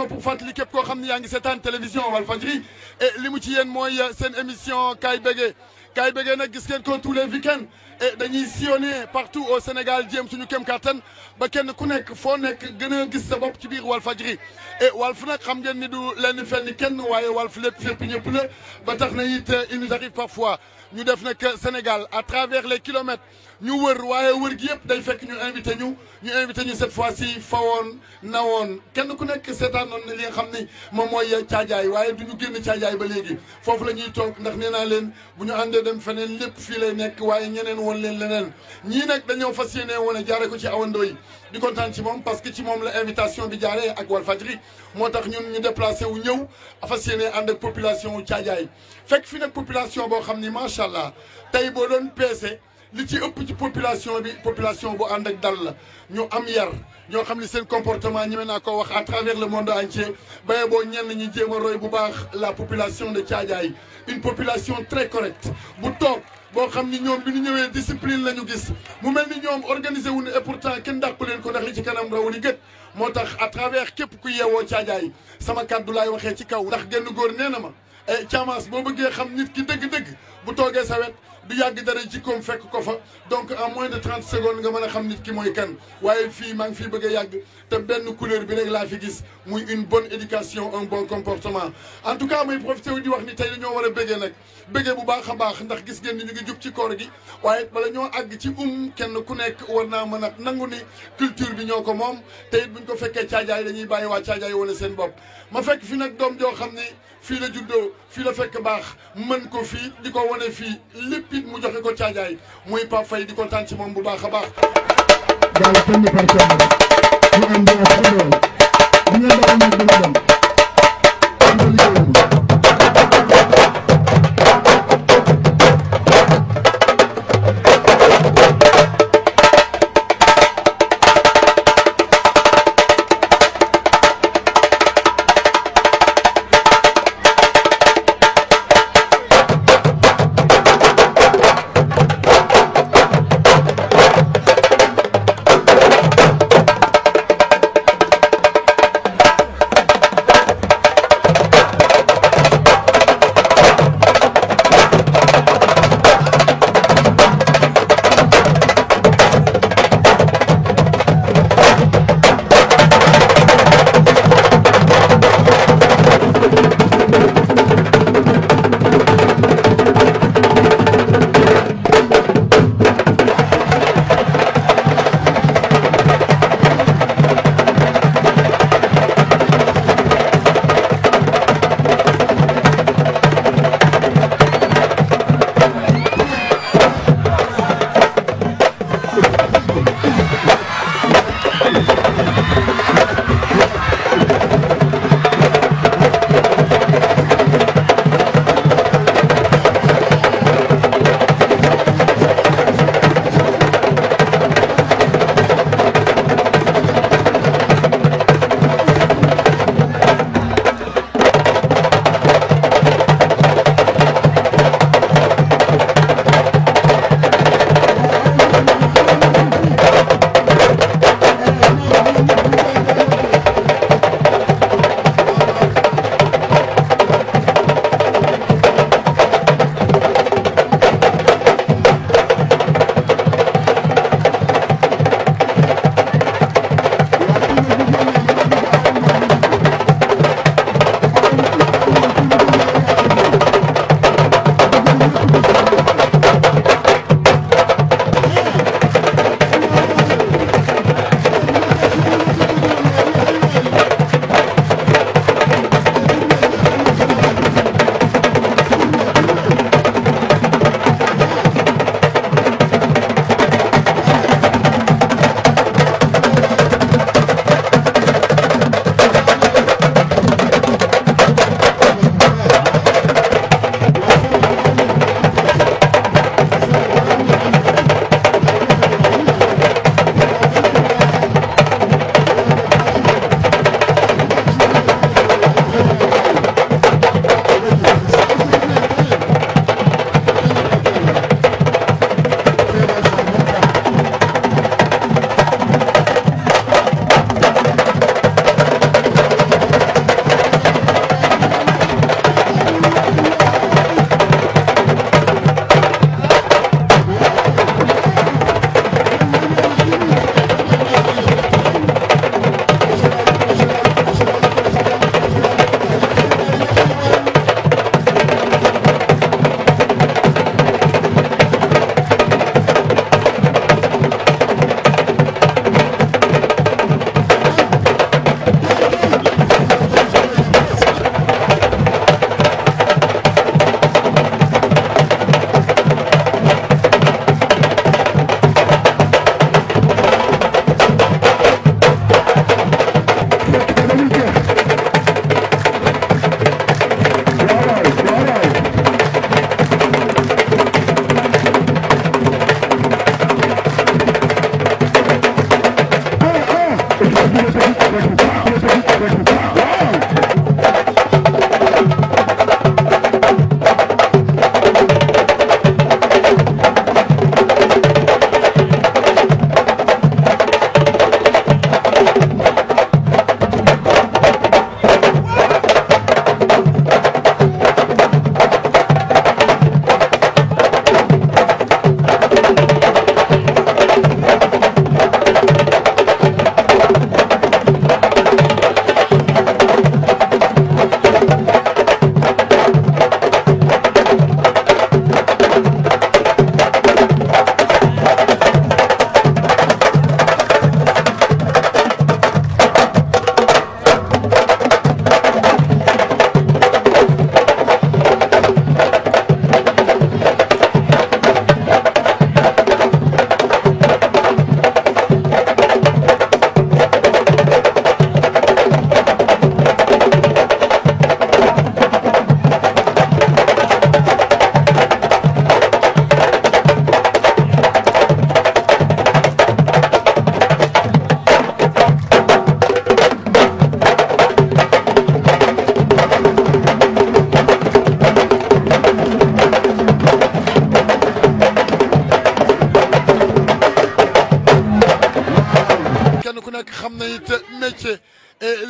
l'occasion pour fàttali képp koo xam ne yaa ngi seetaan télévision Walfadjri et li mu ci yéen mooy seen émission Kaay Bégué Kaay Bégué nag gis ngeen ko tous les week-ends et dañuy sillonner partout au Sénégal jéem suñu kem kattan ba kenn ku nekk foo nekk gën a gis sa bopp ci biir Walfadjri et Walf nag xam ngeen ni du lenn fenn kenn waaye Walf lépp fépp ñëpp la ba tax na it il nous arrive parfois ñu def nag Sénégal à travers les kilomètres ñu wër waaye wër gi yëpp day fekk ñu invité ñu ñu invité ñu cette fois-ci fawoon nawoon kenn ku nekk seetaanoon na li nga xam ni moom mooy caajaay waaye du ñu génn caajaay ba léegi foofu la ñuy toog ndax nee naa leen bu ñu àndee dem feneen lépp fii lay nekk waaye ñeneen woon leen leneen ñii nag dañoo fas yéene woon a jaare ko ci awandoo yi di kontaan ci moom parce que ci moom la invitation bi jaaree ak Walfadjri moo tax ñun ñu déplacé wu ñëw fas yéene ànd ak population wu caajaay fekk fi nag population boo xam ni macha allah tey boo doon peese li ci ëpp ci population bi population bu ànd ak dal la ñu am yar ñoo xam ne seen comportement ñeme naa ko wax à travers le monde entier baye boo ñenn ñi jéem a roy bu baax la population de Thiadiaye une population très correcte bu toog boo xam ni ñoom bi ñu ñëwee discipline la ñu gis mu mel ni ñoom organisé wu ne et pourtant kenn dàqu leen ko ndax li ci kanam rawu li gët moo tax à travers képp ku yeewoo Thiadiaye sama kàddu laay waxee ci kaw ndax genn góor nee na ma e Thiamas boo bëggee xam nit ki dëgg-dëgg bu toogee sa wet du yàgg dara jikkoom fekk ko fa donc en moins de trente secondes nga mën a xam nit ki mooy kan waaye fii maa ngi fii bëgg a yàgg te benn couleur bi rek laa fi gis muy une bonne éducation un bon comportement en tout cas may profité wu di wax ni tey dañoo war a bëggee nag bëggee bu baax a baax ndax gis ngeen ni ñu ngi jub ci koor gi waaye bala ñoo àgg ci um kenn ku nekk war naa mën a nangu ni culture bi ñoo ko moom te it buñ ko fekkee caajaay dañuy bàyyi waa caajaay wane seen bopp ma fekk fi nag doom joo xam ni fii la juddoo fii la fekk baax mën ko fii di ko wane fii lépp it mu joxe ko caajaay muy Pape Faye di kontaan ci moom bu baax a baax. daal kenn par kenn ñu ànd ak xelal bu ñu daal nag dina dem ànd liggéey bi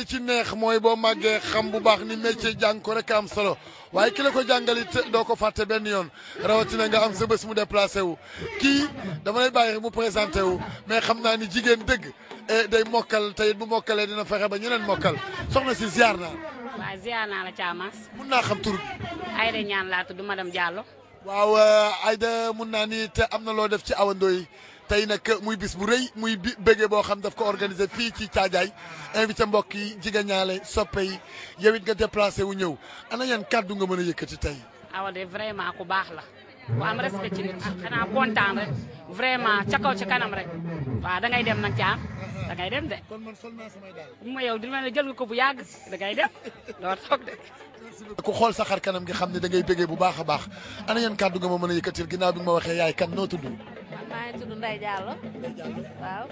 li ci neex mooy boo màggee xam bu baax ni métier jàng ko rek am solo waaye ki la ko jàngalit doo ko fàtte benn yoon rawatina nga am sa bés mu déplacé wu kii dama lay bàyyi mu présenté wu mais xam naa ni jigéen dëgg day mokkal te it bu mokkalee dina fexe ba ñeneen mokkal soxna si ziar naa. waaw ziar naa la Thiamas. mun naa xam tur bi. Aïda ñaan laa tudd madame Diallo. waaw Aïda mun naa ni te am na loo def ci Awa Ndoye tey nag muy bis bu rëy muy bi bége boo xam daf ko organisé fii ci Caajaay invité mbokk yi jigéen ñaale soppe yi yow it nga déplacé wu ñëw ana yan kàddu nga mën a yëkkati tey. Awa de vraiment ku baax la. ku am respect ci nit xanaa kontaan rek vraiment ca kaw ci kanam rek waaw da ngay dem nag caam da ngay dem de. kon man sol naa samay daal. bu ma yow dina la jël nga ko bu yàgg da ngay dem loolu toog de. ku xool sa xar kanam gi xam ne da ngay bégee bu baax a baax ana yan kàddu nga ma mën a yëkkatil ginnaaw bi nga ma waxee yaay kan noo tudd. man maa ngi tudd Ndeye Diallo. waaw.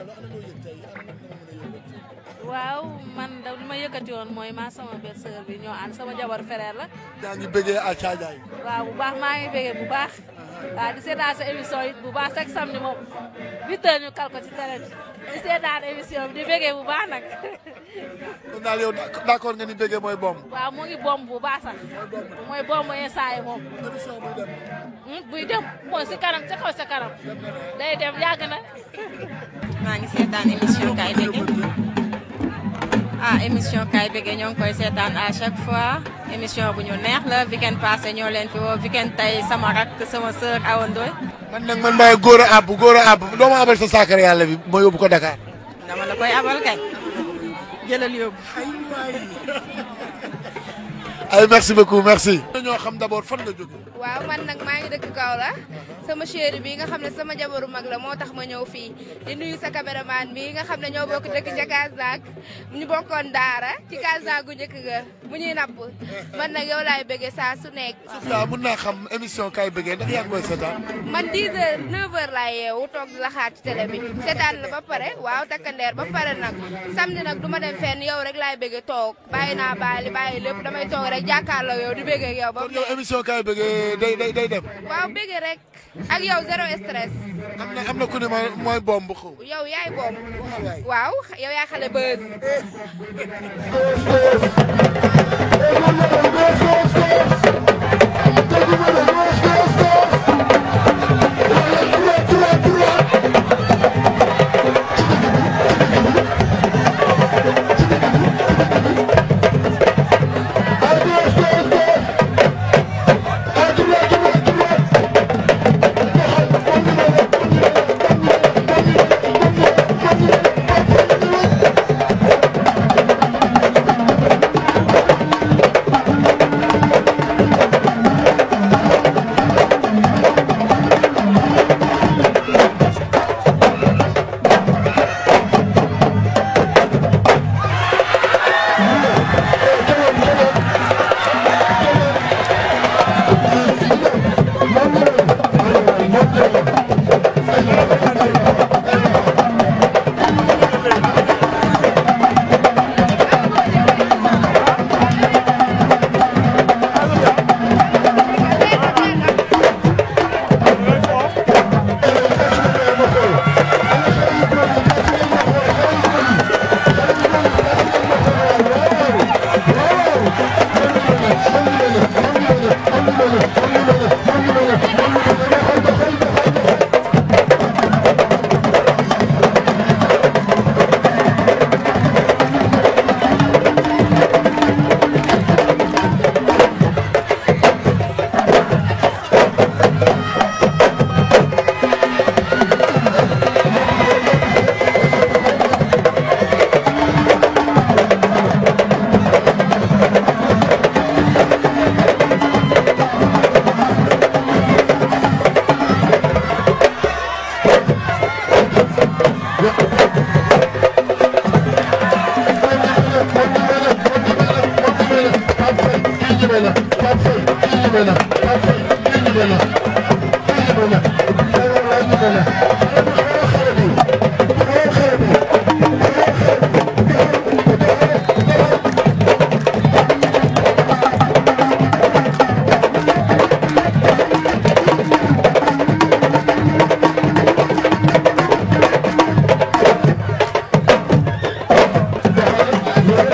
waaw man da li ma yëkkati woon mooy maa sama belle sœur bi ñoo ànd sama jabar frère la. yaa ngi bégee à Caajaay. waaw bu baax maa ngi bégee bu baax. waaw di seetaan sa émission yi bu baax chaque samedi moom huit heures ñu kal ko ci télé bi di seetaan émission bi di bégee bu baax nag. kon daal yow d'accord nga ni bégee mooy bomb. waaw mu ngi bomb bu baax sax. mooy bomb instant yi moom. émission buy dem. buy dem mooy si kanam ca kaw sa kanam. day dem yàgg na. maa ngi seetaan émission Kaay Bégué ah émission Kaay Bégué ñoo ngi koy seetaan à chaque fois émission bu ñu neex la weekend passé ñoo leen fi woo weekend tey sama rak sama sœur Awa Ndoye man nag man maay góor a àbb góor a àbb doo ma abal sa saakar yàlla bi ma yóbbu ko Dakar. dama la koy abal kay jëlal yóbbu. ay merci beaucoup merci. ñoo xam d'abord fan nga jóge. waaw man nag maa ngi dëkk Kaolack sama chéri bi nga xam ne sama jabaru mag la moo tax ma ñëw fii di nuyu sa caméraman bi nga xam ne ñoo bokk dëkk ca Kasnack ñu bokkoon daara ci Kasnack gu njëkk ga bu ñuy napp man nag yow laay bëggee saa su nekk. Sofia mun naa xam émission Kaay Bégué ndax yaa ngi koy seetaan. man 10 heures 9 heures laay yeewu toog di la xaar ci télé bi seetaan la ba pare waaw takkandeer ba pare nag samedi nag du ma dem fenn yow rek laay bëggee toog bàyyi naa bàyyi bàyyi lépp damay toog rek jàkkaarloo yow di bëggee ak yow ba kon yow émission Kaay Bégué day day day dem. waaw bëggee rek ak yow zéro stress. am na am na ku ne ma mooy bomb xaw. yow yaay boom waaw yow yaay xale bës Thank you.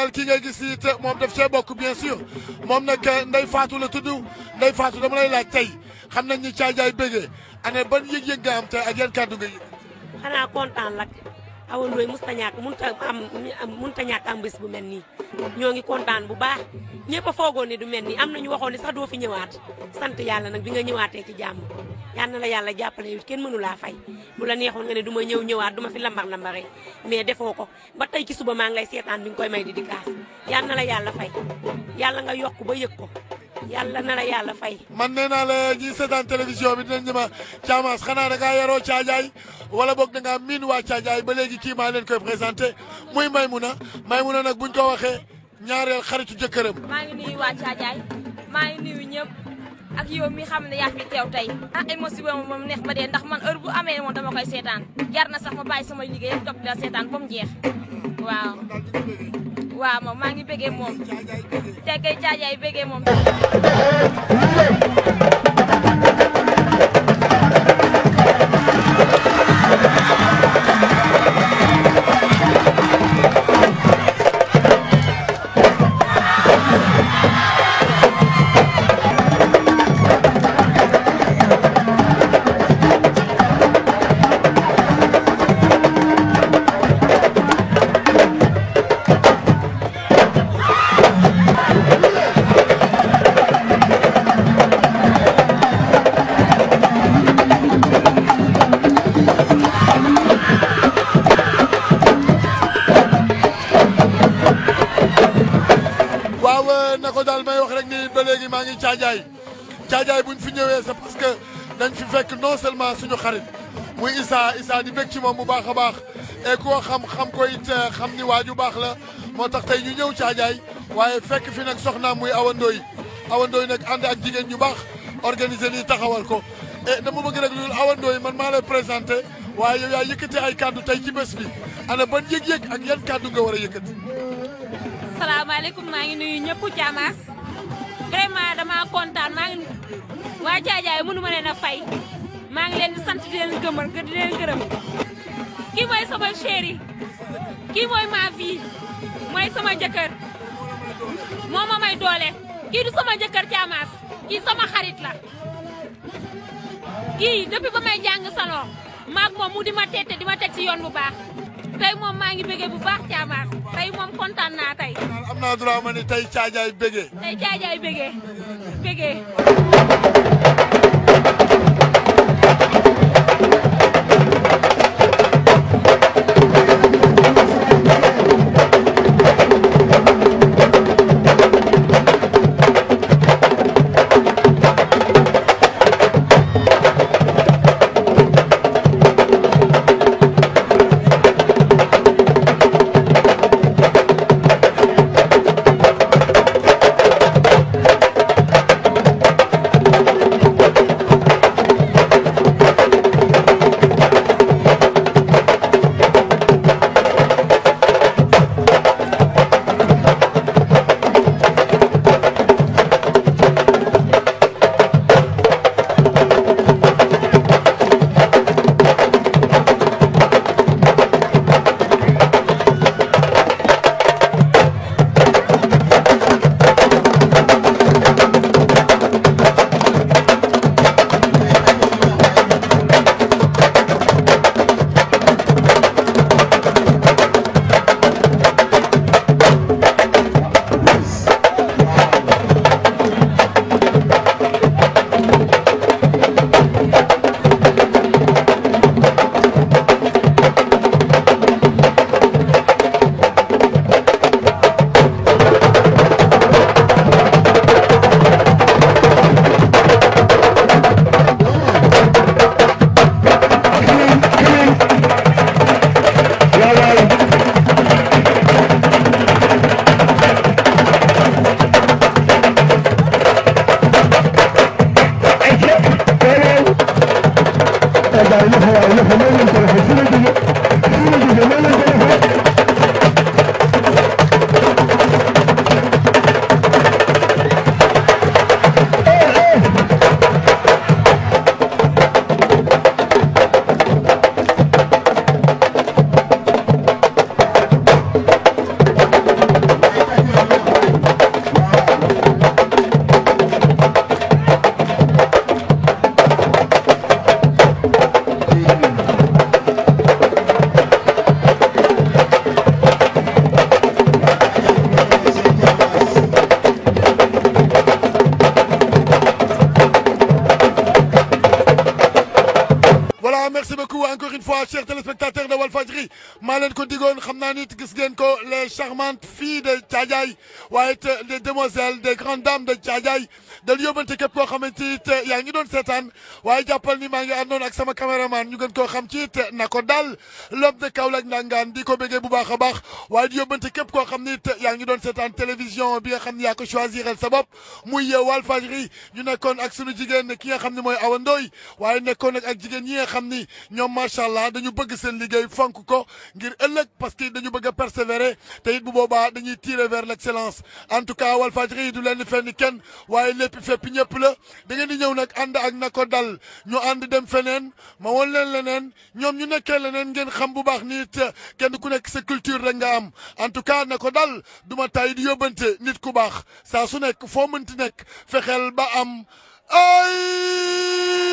xoolal kii ngay gis it moom daf cee bokk bien sûr moom nag Ndeye Fatou la tudd Ndeye Fatou dama lay laaj tey xam nañ ni caajaay bëggee ana ban yëg-yëg nga am tey ak yan kàddu nga yëg. xanaa kontaan lak Awa Ndoye musta ñàkk munta am munta ñàkk am bés bu mel nii ñoo ngi kontaan bu baax ñëpp a foogoon ni du mel nii am nañu waxoon ni sax doo fi ñëwaat sant yàlla nag bi nga ñëwaatee ci jàmm yal na la yàlla jàppale yow kenn mënu laa fay bu la neexoon nga ne du ma ñëw ñëwaat du ma fi lambar lambaree mais defoo ko ba tey ci suba maa ngi lay seetaan bi nga koy may di di kaas yal na la yàlla fay yàlla nga yokk ba yëg ko yàlla na la yàlla fay man nee naa la ñi seetaan télévision bi dinañ ñëma Thiamas xanaa da ngaa yaroo caajaay wala boog da ngaa miin waa caajaay ba léegi kii maa leen koy présenté muy Maymuna Maymuna nag buñ ko waxee ñaareel xaritu jëkkëram maa ngi nuyu waa Caajaay maa ngi nuyu ñëpp ak yow mi xam ne yaa fi teew tey ah émotion moom moom neex ba dee ndax man heure bu amee moom dama koy seetaan jar na sax ma bàyyi sama liggéey yëpp topp di la seetaan ba mu jeex waaw waaw moom maa ngi bëggee moom te kay Caajaay bëggee moom waaw na ko daal may wax rek ni ba léegi maa ngi caajaay caajaay buñ fi ñëwee c'est parce que dañ fi fekk non seulement suñu xarit muy Issa Issa di bég ci moom bu baax a baax et koo xam xam ko it xam ni waaju baax la moo tax tey ñu ñëw caajaay waaye fekk fi nag soxnaam muy Awa Ndoye Awa Ndoye nag ànd ak jigéen ñu baax organiser lii taxawal ko et dama bëgg rek loolu Awa Ndoye man maa lay présenté waaye yow yaa yëkkati ay kàddu tey ci bés bi ana ban yëg-yëg ak yan kàddu nga war a yëkkati. salaamaaleykum maa ngi nuyu ñëpp Thiamas vraiment dama kontaan maa ngi waa Caajaay mënu ma leen a fay maa ngi leen di sant di leen gëmal di leen gërëm kii mooy sama chéri kii mooy ma vie mooy sama jëkkër moo ma may doole kii du sama jëkkër Thiamas kii sama xarit la kii depuis ba may jàng salon maag moom mu di ma tette di ma teg ci yoon bu baax tey moom maa ngi bëggee bu baax Thiamas tey moom kontaan naa tey am naa droit ma ni tey caajaay bégee. tey Caajaay bëggee bëggee voilà merci beaucoup encore une fois chers téléspectateurs de Walfadjri maa leen ko digoon xam naa nit gis ngeen ko les charmantes filles de Thiadiaye waaye it les demoiselles des grandes dames de Thiadiaye dañu yóbbante képp koo xamante it yaa ngi doon seetaan waaye jàppal ni maa ngi àndoon ak sama caméraman ñu gën koo xam ci it na ko dal l'homme de Kaolack ndangaan di ko béggee bu baax a baax waaye di yóbbante képp koo xam ni it yaa ngi doon seetaan télévision bi nga xam ne yaa ko choisiral sa bopp muy Walfadjri ñu nekkoon ak sunu jigéen ki nga xam ne mooy Awa Ndoy waaye nekkoon ak jigéen ñi nga xam ni ñoom macha allah dañu bëgg seen liggéey fonk ko ngir ëllëg parce que dañu bëgg a persévérer te it bu boobaa dañuy tirer vers l' excellence en tout cas Walfadjri du leen fenn kenn waaye lépp fépp ñëpp la da ngeen di ñëw nag ànd ak na ko dal ñu ànd dem feneen ma woon leen leneen ñoom ñu nekkee leneen ngeen xam bu baax nit kenn ku nekk sa culture rek nga am en tout cas na ko dal du ma tay di yóbbante nit ku baax saa su nekk foo mënti nekk fexeel ba am ay